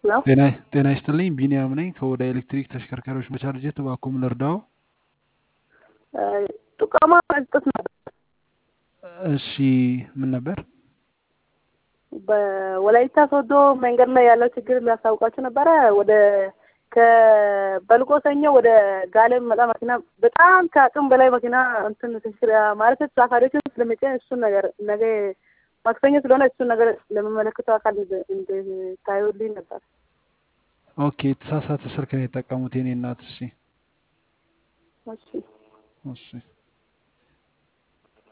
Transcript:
ነው። ጤና ጤና ይስጥልኝ ቢኒያም ነኝ ከወደ ኤሌክትሪክ ተሽከርካሪዎች በቻርጀት እባክዎ ምን ልርዳዎ? ጥቆማ መስጠት ነበር። እሺ ምን ነበር? በወላይታ ሶዶ መንገድ ላይ ያለው ችግር ሊያስታውቃችሁ ነበረ። ወደ ከበልቆ ሰኞ ወደ ጋሌ መጣ መኪና በጣም ከአቅም በላይ መኪና እንትን ትክክል ማለት ተሳፋሪዎችን ስለሚጭን እሱን ነገር ነገ ማክሰኞ ስለሆነ እሱን ነገር ለሚመለከተው አካል እንድታዩልኝ ነበር። ኦኬ የተሳሳተ ስልክ ነው የጠቀሙት የኔ እናት። እሺ እሺ እሺ